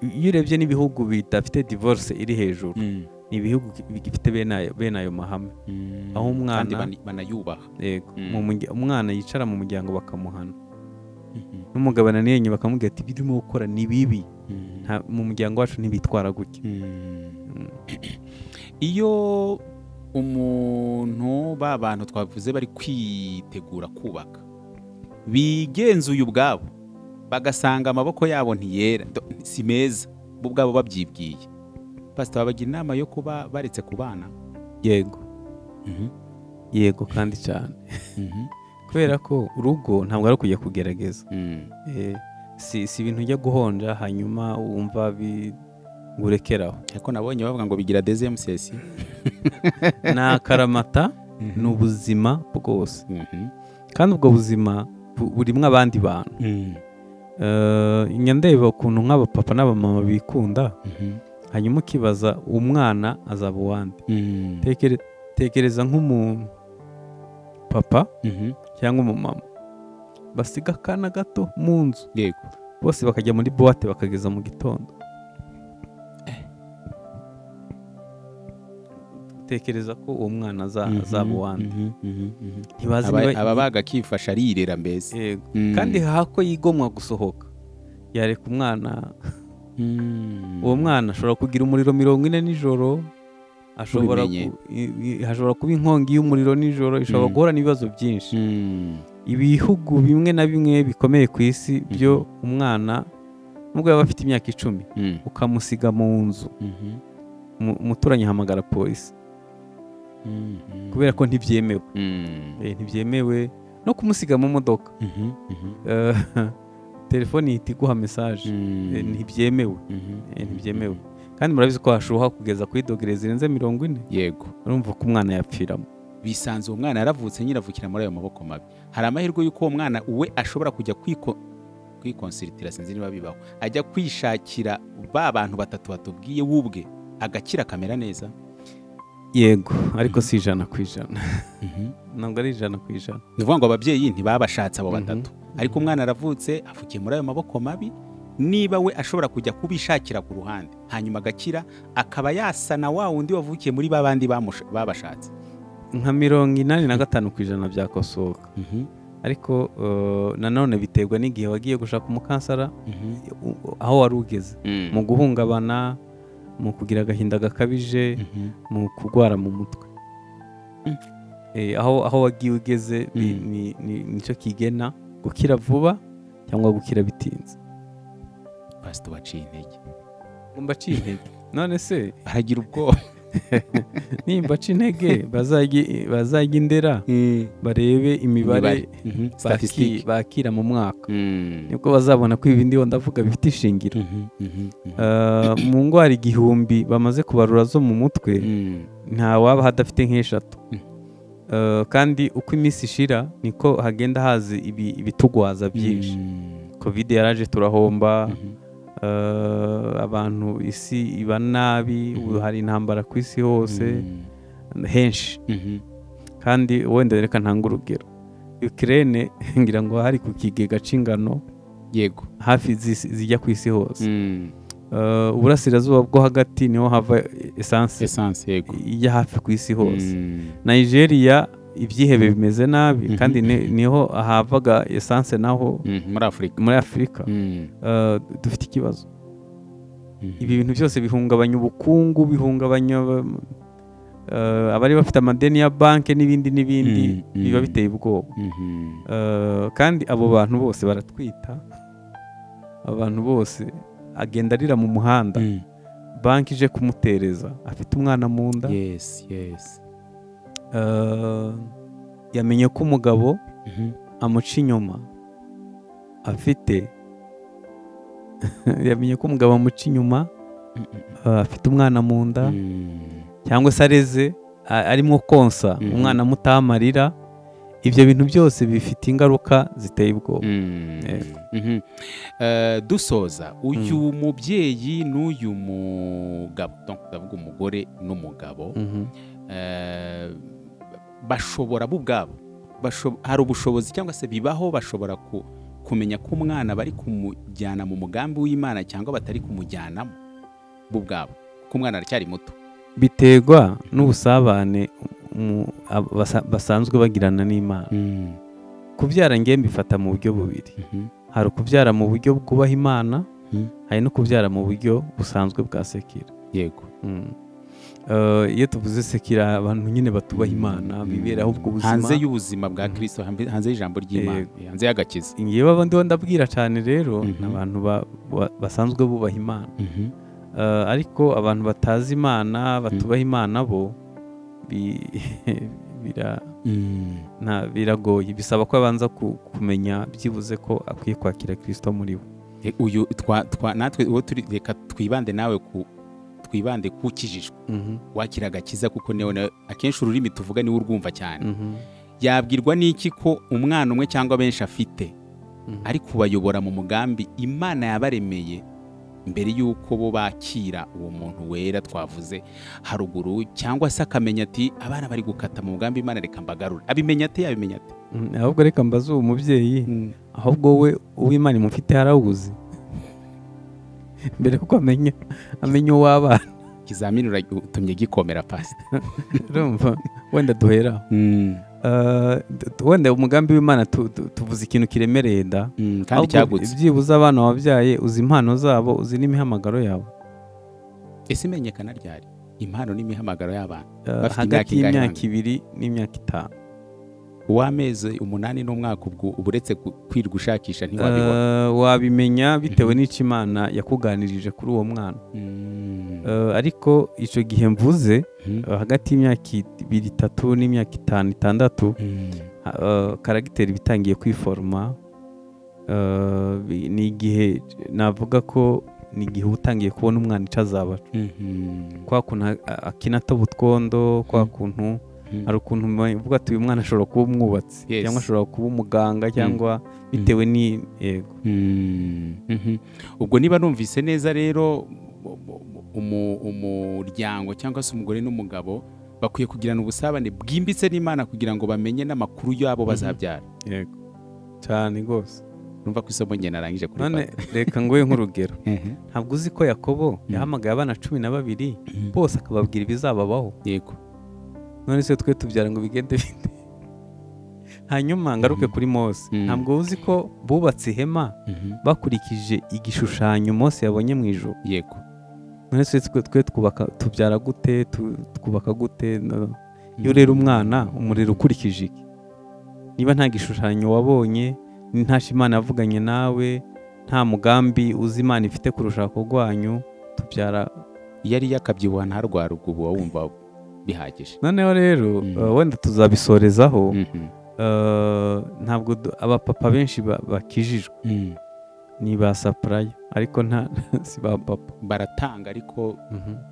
eh, iyo urebye n'ibihugu bidafite divorce iri hejuru Mm. ni ibihugu bigifite bene ayo- bene ayo mahame Mm. Aho umwana- Kandi bana- banayubaha Yego, Mm. mu murya- umwana yicara mu muryango bakamuhana Mhm. n'umugabane niyenye bakamubwira ati ibyo urimo gukora ni bibi Mm. nta- mu muryango wacu ntibitwara gutya Mm. Mm. iyo umuntu ba bantu twavuze bari kwitegura kubaka bigenzuye ubwabo bagasanga amaboko yabo ntiyera do- si meza bo ubwabo babyibwiye pasita babagira inama yo kuba baretse ku bana yego yego kandi cyane kubera ko urugo ntabwo ari ukujya kugerageza Eh, si si ibintu ujya guhonja hanyuma wumva bi- ngo urekeraho ariko nabonye bavuga ngo bigira dezemusesi ni akaramata ni ubuzima bwose kandi ubwo buzima bu- burimo abandi bantu Eh, njya ndeba ukuntu nk'abapapa n'abamama bikunda hanyuma ukibaza umwana azaba uwande Tekere- tekereza nk'umupapa cyangwa umumama basiga akana gato mu nzu yego bose bakajya muri buwate bakageza mu gitondo tekereza ko uwo mwana Mhm, azaba uwandi mhm, mhm, mhm. ntibazi Aba- niba aba baga akifasha arirera mbese yego Mm. kandi hako yigomwa gusohoka yareka umwana Mm. uwo mwana ashobora kugira umuriro mirongo ine nijoro ashobora Tubimenye. ku- i- i- hashobora kuba inkongi y'umuriro nijoro ishobora Mm. guhura n'ibibazo byinshi Mm. ibihugu bimwe na bimwe bikomeye ku isi byo umwana nubwo yaba afite imyaka icumi Mm. ukamusiga mu nzu Mhm. mu- umuturanyi ahamagara polisi Mhm. kubera ko ntibyemewe Mm. Eh, ntibyemewe no kumusiga mu modoka Mhm, mhm. Eh, telefone ihita iguha mesaje Mm. Eh, ntibyemewe Mhm, Eh, mhm, ntibyemewe mhm. kandi murabizi ko hashuha kugeza kuri dogere zirenze mirongo ine yego urumva ko umwana yapfiramo bisanze uwo mwana yaravutse nyiravukira muri ayo maboko mabi hari amahirwe y'uko uwo mwana we ashobora kujya kwiko kwikonsiritirira sinzi niba bibaho ajya kwishakira ba bantu batatu batubwiye we ubwe agakira akamera neza yego ariko si ijana ku ijana ntabwo ari ijana ku ijana ni ukuvuga ngo ababyeyi ntibabashatse abo Mhm. batatu ariko umwana aravutse avukiye muri ayo maboko mabi niba we ashobora kujya kubishakira ku ruhande hanyuma agakira akaba yasana wa wundi wavukiye muri ba bandi bamusha- babashatse nka mirongo inani na gatanu ku ijana byakosoka ariko eh, nanone biterwa n'igihe wagiye gushaka umukansara u- aho wari ugeze mu guhungabana mu kugira agahinda gakabije Mhm. mu kurwara mu mutwe Mm. Eh, aho aho wagiye ugeze ni- Mm. ni- ni- nicyo kigena gukira vuba cyangwa gukira bitinze pasito waciye intege mbaciye intege none se baragira ubwoba nimba aca intege bazajye- bazajya indera barebe imibare Mhm. baki- Statistique. bakira mu mwaka Mm. nibwo bazabona ko ibi ndiho ndavuga bifite ishingiro Mhm, mhm, mhm. Eh, mu ndwara igihumbi bamaze kubarura zo mu mutwe Mm. nta waba hadafite nk'eshatu Mm. Eh, kandi uko iminsi ishira niko hagenda haza ibi- ibitugwaza byinshi Mm. covid yaraje turahomba Mhm. eh, abantu isi iba nabi Mhm. ubu hari intambara ku isi hose Mm. henshi Mhm. kandi wenda reka ntange urugero Ukraine ngira ngo hari ku kigega cy'ingano yego hafi zisi- zijya ku isi hose Mm. Eh, uburasirazuba bwo hagati niho hava esanse essence yego ijya hafi ku isi hose Mm. nigeria ibyihebe bimeze nabi Mhm. kandi ni- niho havaga esanse naho Mhm, muri afurika muri afurika Mm. Eh, dufite ikibazo Mhm. ibi bintu byose bihungabanya ubukungu bihungabanya eh, abari bafite amadeni ya banki n'ibindi n'ibindi Mm, mm. biba biteye ubwoba Mhm. Eh, kandi abo bantu bose baratwita abantu bose agenda arira mu muhanda Mm. banki ije kumutereza afite umwana mu nda yes yes Eh, yamenye ko umugabo Mhm. amuca inyuma afite yamenye ko umugabo amuca inyuma eh, afite umwana mu nda Mm. cyangwa se areze a- arimo konsa Mhm. umwana mutamarira ibyo bintu byose bifite ingaruka ziteye ubwoba Mm. Yego. Mhm. Eh, dusoza uyu mubyeyi n'uyu mugabo Donc, ndavuga umugore n'umugabo Mhm. eh, bashobora bo ubwabo basho- hari ubushobozi cyangwa se bibaho bashobora ku- kumenya ko umwana bari kumujyana mu mugambi w'imana cyangwa batari kumujyanamo bo ubwabo kuko umwana aracyari muto biterwa n'ubusabane umu- aba- basa- basanzwe bagirana n'imana kubyara ngewe mbifata mu buryo bubiri Mhm. hari ukubyara mu buryo bwubaha imana Mhm. hari no kubyara mu buryo busanzwe bwa sekira yego Mm. Eh, iyo tuvuze sekira abantu nyine batubaha imana Mm. biberaho ubwo buzima hanze y'ubuzima bwa kirisito hambe- hanze y'ijambo ry'imana hanze y'agakiza yewe abandi bo ndabwira cyane rero Mhm. ni abantu ba- ba- basanzwe bubaha imana Eh, ariko abantu batazi imana batubaha imana bo bi- bira- nta- biragoye bisaba ko abanza ku- kumenya byibuze ko akwiye kwakira kirisito muri bo E, uyu twa- twa- natwe uwo turi reka twibande nawe ku twibande ku kijijwe Mhm, wakira agakiza kuko niwe na- akenshi ururimi tuvuga niwe urwumva cyane mhm, yabwirwa n'iki ko umwana umwe cyangwa benshi afite mhm. ari kubayobora mu mugambi imana yabaremeye mbere y'uko bo bakira uwo muntu wera twavuze haruguru cyangwa se akamenya ati abana bari gukata mu mugambi imana reka mbagarure abimenya ate yabimenya ate Mm, ahubwo reka mbaze uwo mubyeyi ahubwo we uw'imana imufite harawuzi mbere kuko amenya amenya uw'abana ikizamini uragi- utumye gikomera pasita urumva wenda duhera aho. Ah, d- d- wenda umugambi w'imana tu- tu- tuvuze ikintu kiremereye da Mm, kandi Ahubwo cyagutse byibuze abana wabyaye uzi impano zabo uzi n'imihamagaro yabo ese imenyekana ryari impano n'imihamagaro y'abantu Ah, Bafite hagati imyaka ingana y'imyaka ibiri n'imyaka itanu uw'amezi umunani n'umwaka ubwo uba uretse gu- kwirirwa ushakisha ntiwabibona Ah, wabimenya bitewe n'icyo imana yakuganirije kuri uwo mwana Mm. Ah, ariko icyo gihe mvuze Mm. Uh, hagati y'imyaka ibiri itatu n'imyaka itanu itandatu Mm. ha- uh, karagiteri iba itangiye kwiforoma Uh, bi- ni igihe navuga ko ni igihe uba utangiye kubona umwana icyo azaba Mhm. kwa kuntu a- a- akina atoba utwondo kwa Mm. kuntu Mm. hari ukuntu ume- uvuga ati uyu mwana ashobora kuba umwubatsi Yes. cyangwa ashobora kuba umuganga cyangwa bitewe ni yego Mm. Mhm. ubwo niba numvise neza rero umu- umu- umuryango cyangwa se umugore n'umugabo bakwiye kugirana ubusabane bwimbitse n'imana kugira ngo bamenye n'amakuru y'abo Mhm. bazabyara yego cyane rwose numva ko isomo njye narangije kuri none reka nguhe nk'urugero Mhm. ntabwo uzi ko yakobo yahamagaye abana cumi na babiri bose akababwira ibizababaho yego none se twe tubyara ngo bigende bite hanyuma ngaruke Mhm. kuri mose Mhm. ntabwo uzi ko bubatse ihema Mhm. bakurikije igishushanyo mose yabonye mu ijoro yego none se twe twe twubaka tubyara gute tu- twubaka gute No. iyo urera umwana umurera ukurikije iki niba nta gishushanyo wabonye nta imana yavuganye nawe nta mugambi uzi imana ifite kurusha ako rwanyu tubyara iyo ari yakabyibuha ntarwara ubwo uba wumva bihagije noneho rero Mhm. uh, wenda tuzabisorezaho Mhm. Uh, ntabwo du- abapapa benshi ba- bakijijwe Mm. ni ba sapuraya ariko nta si ba papa baratanga ariko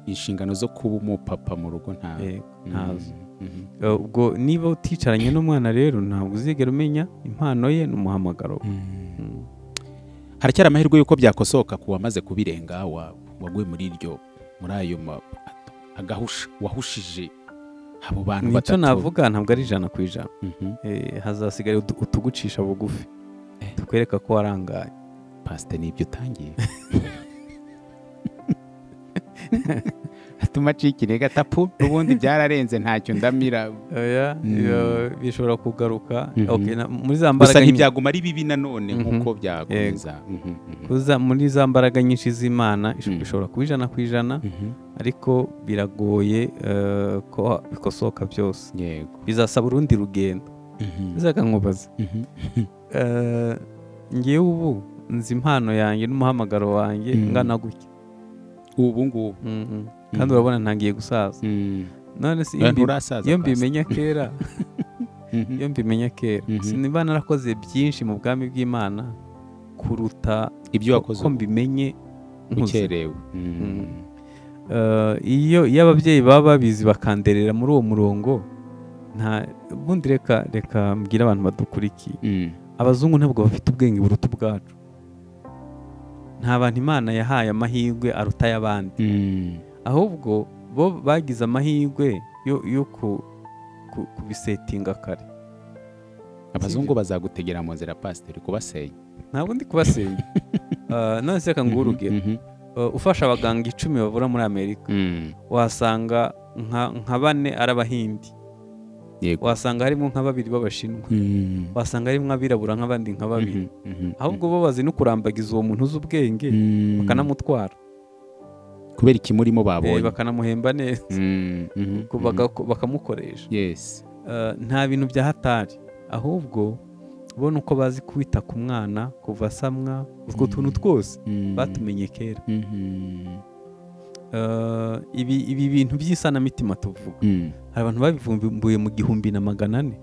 inshingano zo kuba umupapa mu rugo nta Yego, Mm. ntazo. Mhm. Uh, ubwo niba uticaranye n'umwana rero ntabwo uzigera umenya impano ye n'umuhamagaro we. Mm. Mm. haracyari amahirwe y'uko byakosoka ku wamaze kubirenga wa- waguye muri iryo muri ayo ma- agahusha wahushije abo bantu nicyo batatu navuga ntabwo ari ijana ku ijana Mhm. Eh, hazasigara utu- utugucisha bugufi Eh. tukwereka ko warangaye pasite ni ibyo utangiye atuma acika intege atapu n'ubundi byararenze ntacyo ndamira Oya, Mm. iyo bishobora kugaruka Mhm. Okay, na- muri za gusa mbaraga nyinshi- ntibyaguma ari bibi nanone Mhm. nk'uko byakomeza Mhm, mhm. kuza- muri za mbaraga nyinshi z'imana Mm. bishobora kuba ijana ku ijana Mhm. ariko biragoye eh, ko bikosoka byose yego bizasaba urundi rugendo Mhm, nzaga nkubaza mhm. Eh, ngewe ubu nzi impano yanjye n'umuhamagaro wanjye Mm. ngana gutya ubu ngubu Mhm. kandi urabona ntangiye gusaza Mm. none se iyo Eh, mbi- nturasaza iyo pasi. mbimenya kera Mhm. iyo mbimenya kera Mhm. sinba narakoze byinshi mu bwami bw'imana kuruta ibyo wakoze ko mbimenye nkuze. ukerewe Mhm. Eh, iyo iyo ababyeyi baba babizi bakanderera muri uwo murongo nta ubundi reka reka mbwire abantu badukurikiye Mhm. abazungu ntabwo bafite ubwenge buruta ubwacu nta bantu imana yahaye amahirwe aruta ay'abandi Mhm. ahubwo bo bagize amahirwe yo, yo ku, ku, kubisetinga kare abazungu bazagutegera mu nzira pasiteri kubasenya ntabwo ndi kubasenya Eh, none se reka nguhe urugero Mhm, Eh, ufasha abaganga icumi bavura muri amerika mhm. wasanga nka, nka bane ari abahindi yego wasanga harimo nka babiri b'abashinwa Mhm, wasanga harimo abirabura nk'abandi nka babiri mhm, mhm. ahubwo bo bazi no kurambagiza uwo muntu uzi ubwenge Mhm. bakanamutwara kubera ikimurimo Eh, babonye bakanamuhemba neza Mhm, mhm, Ubwo mhm. bagako- bakamukoresha yes Eh, nta bintu bya hatari ahubwo bo ni uko bazi kwita ku mwana kuva asamwa utwo tuntu twose Mhm. batumenye kera Mhm. Eh, ibi ibi bintu by'isanamitima tuvuga Mhm. hari abantu babivumbuye mu gihumbi na magana ane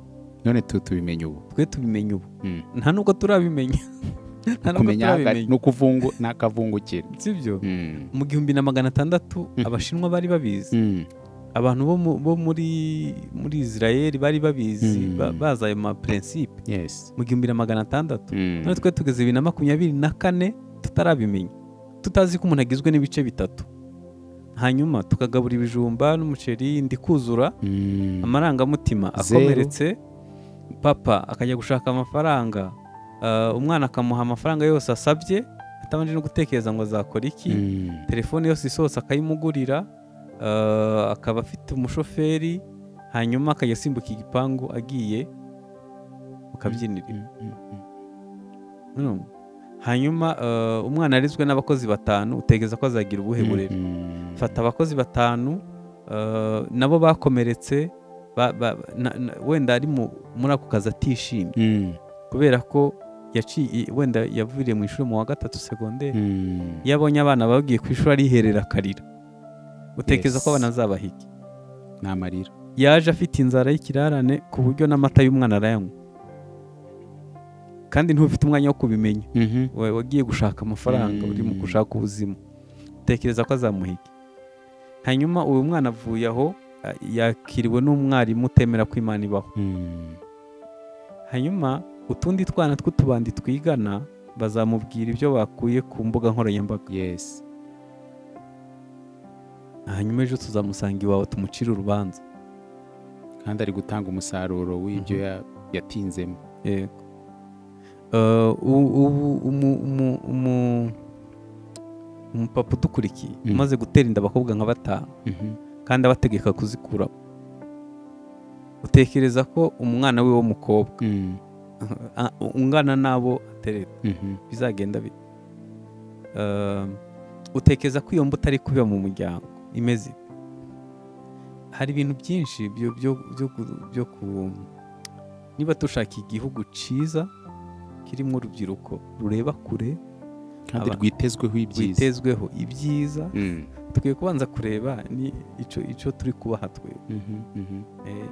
none tu tubimenye ubu twe tubimenya ubu Mhm. nta n'ubwo turabimenya nta n'ubwo kumenya hagati turabimenya ni ukuvungu ni akavungukira sibyo Mhm. mu gihumbi na magana atandatu Mhm. abashinwa bari babizi Mhm. abantu bo mu- bo muri muri israel bari babizi Mm. ba- bazi ayo mapurensipe yes mu gihumbi na magana atandatu Mhm. none twe tugeze bibiri na makumyabiri na kane tutarabimenya tutazi ko umuntu agizwe n'ibice bitatu hanyuma tukagabura ibijumba n'umuceri ndikuzura Mm. amarangamutima Zero. akomeretse papa akajya gushaka amafaranga ah, umwana akamuha amafaranga yose asabye atabanje no gutekereza ngo azakora iki Mm. telefone yose isohotse akayimugurira ah, akaba afite umushoferi hanyuma akajya asimbuka igipangu agiye mu kabyiniriro Mm, mm, mm. Urumva? hanyuma ah, umwana arizwe n'abakozi batanu utegereza ko azagira ubuhe burere Mm. fata abakozi batanu eh, nabo bakomeretse ba- ba- na- na- wenda ari mu- muri ako kazi atishimye Mm. kubera ko yaciye wenda yavuriye mu ishuri mu wa gatatu segonderi Mm. iyo abonye abana bagiye ku ishuri ariherera akarira utekereza Yes. ko abana azabahiki ni amarira yaje afite inzara y'ikirarane ku buryo n'amata y'umwana arayanywa kandi ntufite umwanya wo kubimenya Mhm. wa- wagiye gushaka amafaranga Mm. uri mu gushaka ubuzima utekereza ko azamuhiga hanyuma uyu mwana avuye aho a- yakiriwe n'umwarimu utemera ko imana ibaho Mm. hanyuma utundi twana tw'utubandi twigana bazamubwira ibyo bakuye ku mbuga nkoranyambaga yes hanyuma ejo tuzamusanga iwawe tumucire urubanza kandi ari gutanga umusaruro w'ibyo ya- yatinzemo yego Eh, u- ubu umu- umu- umu- umupapa udukurikiye Mm. umaze gutera inda abakobwa nka batanu Mhm. kandi abategeka kuzikuramo utekereza ko umwana we w'umukobwa Mm. a- ungana n'abo atereta Mhm. bizagenda bite Um, utekereza ko iyo mbuto ari kubiba mu muryango imeze ite? hari ibintu byinshi byo- byo- byo ku- byo ku niba dushaka igihugu cyiza kirimo urubyiruko rureba kure kandi Aba- rwitezweho ibyiza rwitezweho ibyiza Mm. tukwiye kubanza kureba ni ico ico turi kubaha twe Mhm. Mhm. Eh, ni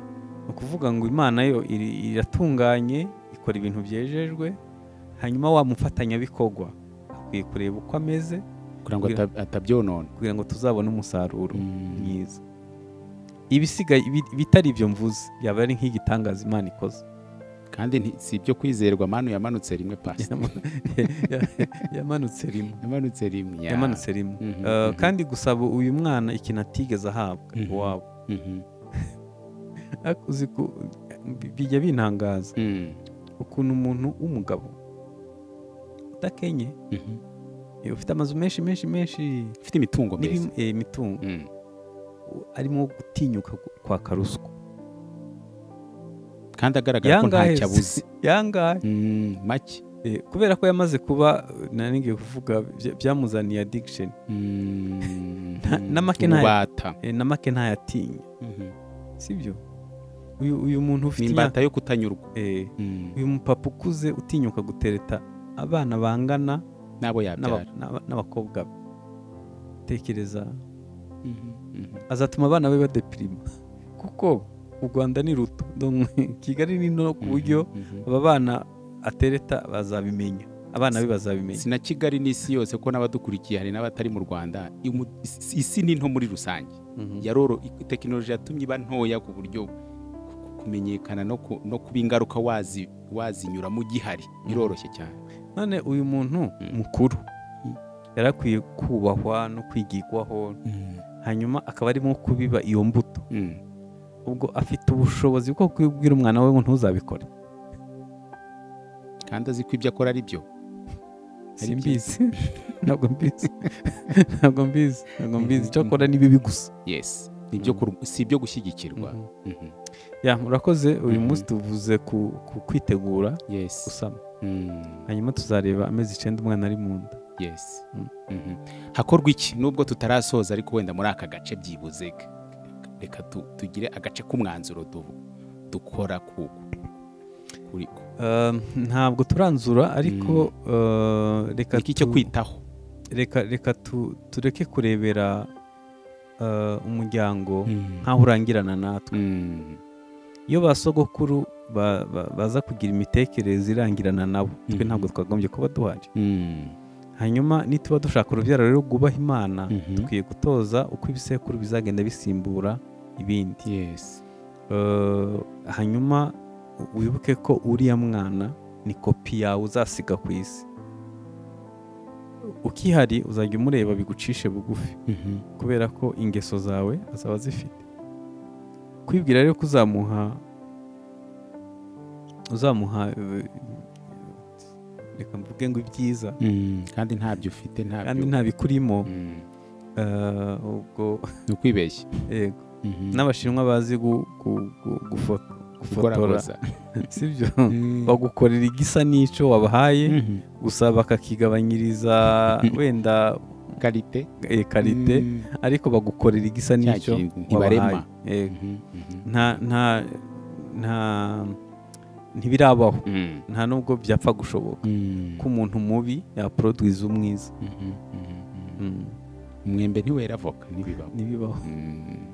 ukuvuga ngo imana yo iri- iratunganye ikora ibintu byejejwe hanyuma wa mufatanyabikorwa akwiye kureba uko ameze kugira ngo Kugira- ata- atabyonona kugira ngo tuzabone umusaruro Mm. mwiza ibisigaye ibi- bitari ibyo mvuze yaba ari nk'igitangaza imana ikoze kandi nti- si ibyo kwizerwa manu yamanutse rimwe pasi Yama- yamanutse rimwe yamanutse rimwe ya. yamanutse rimwe Mhm, Eh, mhm. kandi gusaba uyu mwana ikintu atigeze ahabwa Mhm. iwabo Mhm. Ariko uzi ko- bi- bijya bintangaza Mm. ukuntu umuntu w'umugabo udakenye Mhm. Eh, ufite amazu menshi menshi menshi ufite imitungo myiza n'ibim- eh, imitungo Mm. arimo gutinyuka gu- kwaka ruswa kandi agaragara ko ntacyo abuze yangahe Mm, make Eh, kubera ko yamaze kuba eh, nari ngiye kuvuga bya- byamuzaniye addiction Nta- na make ntayo. n'imbata Eh, na make ntayatinya sibyo uyu uyu muntu ufite imyaka n'imbata yo kutanyurwa eh, Mm. uyu mupapa ukuze utinyuka gutereta abana bangana n'abo n'aba- yabyara n'aba- n'abakobwa be tekereza Mhm. Mhm. azatuma abana be badepirima kuko u Rwanda ni ruto Donc, Kigali ni nto ku buryo Mhm. Mhm. aba bana atereta bazabimenya abana be bazabimenya si na kigali n'isi yose ko n'abadukurikiye hari n'abatari mu rwanda Imu- isi- isi ni nto muri rusange Mhm. yaroro i- tekinoloji yatumye iba ntoya ku buryo ku- ku- kumenyekana no, ku, no kuba ingaruka wazi wazinyuramo gihari biroroshye cyane none uyu muntu Mm. mukuru Mm. yari akwiye kubahwa no kwigirwaho hanyuma akaba arimo kubiba iyo mbuto Mm. ubwo afite ubushobozi bwo kubwira umwana we ngo ntuzabikore kandi azi ko ibyo akora ari byo Ari simbizi ntabwo mbizi ntabwo mbizi ntabwo mbizi icyo akora ni bibi gusa yes Ni ibyo Mm. kuru- si ibyo gushyigikirwa Mhm. Mhm. ya murakoze uyu Mhm. munsi tuvuze ku ku kwitegura yes gusama Mm. hanyuma tuzareba amezi icyenda umwana ari mu nda yes Mm. Mhm. hakorwa iki nubwo tutarasoza ariko wenda muri aka gace byibuze k- reka tu- tugire agace k'umwanzuro du- dukora ku kuri ku Um, ntabwo turanzura ariko uh, reka iki cyo tu- kwitaho reka reka tu- tureke kurebera uh, umuryango nkaho urangirana natwe Mm. iyo ba sogokuru ba- ba- baza kugira imitekerereze irangirana nabo twe Mhm. ntabwo twagombye kuba duhari Mm. hanyuma nituba dushaka urubyaro rero rwubaha imana Mhm. dukwiye gutoza uko ibisekuru bizagenda bisimbura ibindi yes Eh, hanyuma wibuke ko uriya mwana ni kopi yawe uzasiga ku isi ukihari uzajya umureba bigucishe bugufi Mhm. kubera ko ingeso zawe azaba azifite kwibwira rero ko uzamuha uzamuha eh, reka mvuge ngo ibyiza Mm, kandi ntabyo ufite kandi ntabyo nta bikurimo Mm, eh, ubwo ni ukwibeshya yego Mhm. n'abashinwa bazi gu- gu- gu- gufo- gufotora Gukorakoza. sibyo Mm. bagukorera igisa n'icyo wabahaye Mhm. gusa bakakigabanyiriza wenda karite eh, karite Mm. ariko bagukorera igisa Cya n'icyo kintu ntibarema wabahaye Yego. Mhm, mhm. nta nta nta ntibirabaho Mm. nta nubwo byapfa gushoboka Mm. ko umuntu mubi yaporoduwiza umwiza Mhm, mhm. Mm, umwembe ntiwera avoka ntibibaho ntibibaho Mm.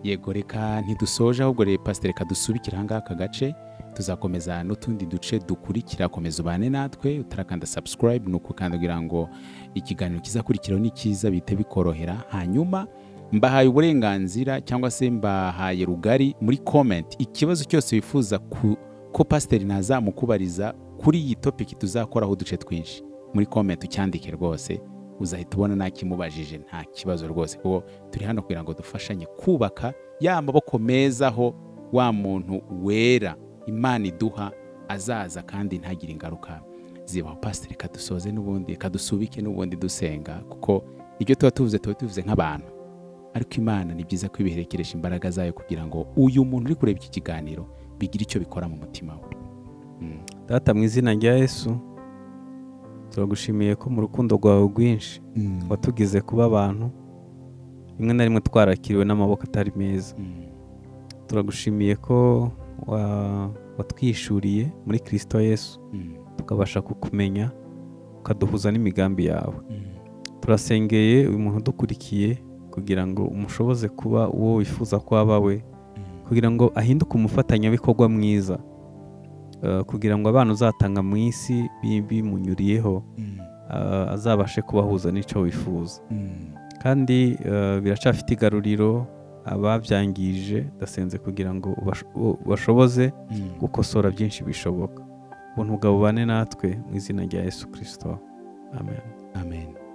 yego reka ntidusoje ahubwo rero pasiteri reka dusubikire ahangaha aka gace tuzakomeza n'utundi duce dukurikira komeza ubane natwe utarakanda subscribe ni ukukandagira ngo ikiganiro kizakurikiraho ni cyiza bihite bikorohera hanyuma mbahaye uburenganzira cyangwa se mbahaye rugari muri comment ikibazo cyose wifuza ku, ko pasiteri nazamukubariza kuri iyi topiki tuzakoraho uduce twinshi muri comment ucyandike rwose uzahita ubona nakimubajije nta kibazo rwose kuko turi hano kugira ngo dufashanye kubaka ya maboko meza aho wa muntu wera imana iduha azaza kandi ntagire ingaruka zibaho pasiteri reka dusoze n'ubundi reka dusubike n'ubundi dusenga kuko ibyo tuba tuvuze tuba tubivuze nk'abantu ariko imana ni byiza ko ibiherekeresha imbaraga zayo kugira ngo uyu muntu uri kureba iki kiganiro bigire icyo bikora mu mutima we Mm. data mu izina rya yesu turagushimiye ko mu rukundo rwawe rwinshi watugize kuba abantu rimwe na rimwe twarakiriwe n'amaboko atari meza Mm. turagushimiye ko wa- watwishuriye muri kirisito yesu Mm. tukabasha kukumenya ukaduhuza n'imigambi yawe Mm. turasengeye uyu muntu udukurikiye kugira ngo umushoboze kuba uwo wifuza ko aba we Mm. kugira ngo ahinduke umufatanyabikorwa mwiza Eh, kugira ngo abana uzatanga mu isi bi- bimunyuriyeho Mm. eh, azabashe kubahuza n'icyo wifuza Mm. kandi eh, biracafite igaruriro ababyangije ndasenze kugira ngo ubash- u- bashoboze Mm. gukosora byinshi bishoboka ubuntu bwawe bubane natwe mu izina rya yesu kirisito amen amen